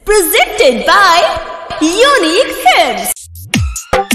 Presented by Unique Films.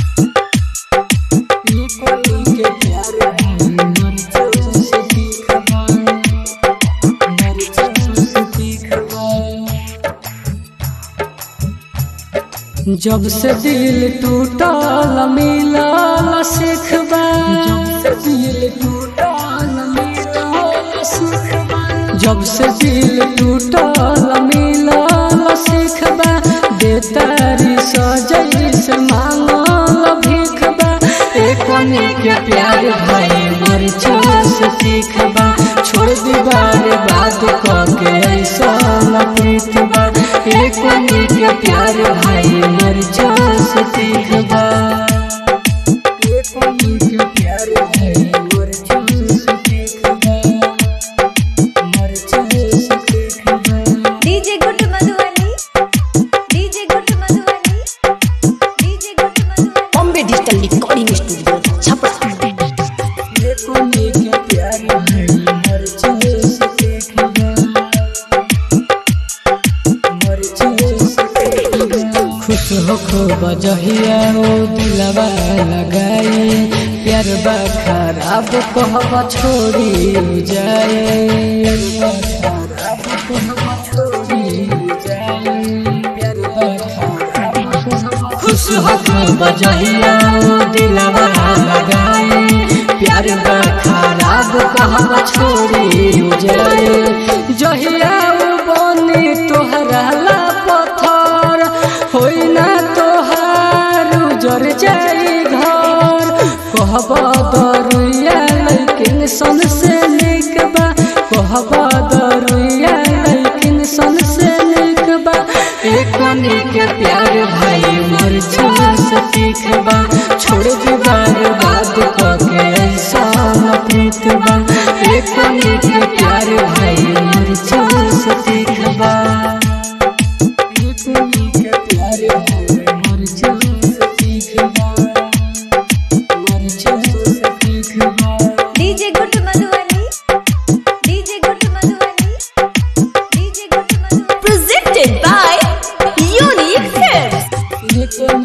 जब से दिल टूटल मिलल सिखबा जब से दिल टूटल मिलल सिखबा जब से दिल टूटल मिलल सिखबा बेतारी सजई से मांगल भीखबा एक के प्यार भाई मर से सीखबा छोड़ दीवार बात के ऐसा प्रीतबा एक के प्यार भाई मर से सीखबा एक के प्यार भाई मर से सीखबा मर से सीखबा DJ Good Madhubani. DJ Good Madhubani. DJ Good Madhubani. Bombay Digital Recording Studio. Chapra. खुश होखो बजहिया ओ दिलवा लगाई प्यार बा खराब कहबा छोड़ी जाए खराब कहबा छोड़ी जाए प्यार बा खराब खुश होखो बजहिया ओ दिलवा लगाई प्यार बा खराब कहबा छोड़ी जाए जहिया ओ बनी तोहरा ला पत्थर होई ना तोहार उजर जाई घर कहबा दरुया लेकिन सन से निक बा कहबा दरुया लेकिन सन से निक बा एक के प्यार भाई मर से सीखबा छोड़ दीवार बात के ऐसा प्रीत बा एक के प्यार भाई मर से सीखबा DJ Good Madhubani. DJ Good Madhubani. DJ Good Madhubani. Presented by Unique Films.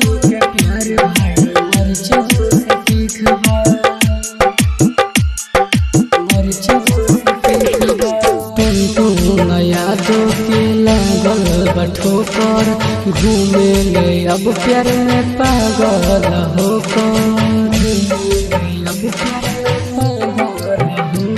यादों के लागल बठोकर घूमे ले अब प्यार में पागल होकर अब प्यार में पागल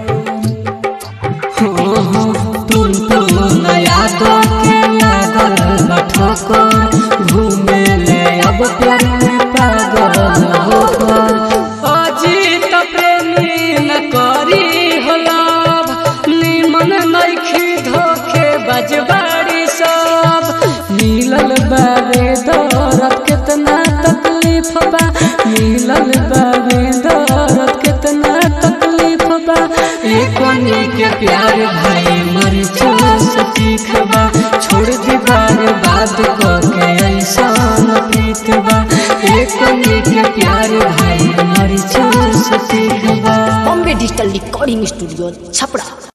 होकर तुम तुम यादों के लागल बठोकर घूमे ले अब प्यार में पागल होकर अजीत प्रेमी न करी हो लाभ निमन नइखी धोखे बजबाड़ी सब मिलल बाबे दौरत कितना तकलीफ बा मिलल बाबे दौरत कितना तकलीफ बा एक के प्यार भाई मर से सीखबा छोड़ दीवार बात के ऐसा प्रीत बा एक के प्यार भाई मर से सीखबा Bombay Digital Recording Studio. Chapra.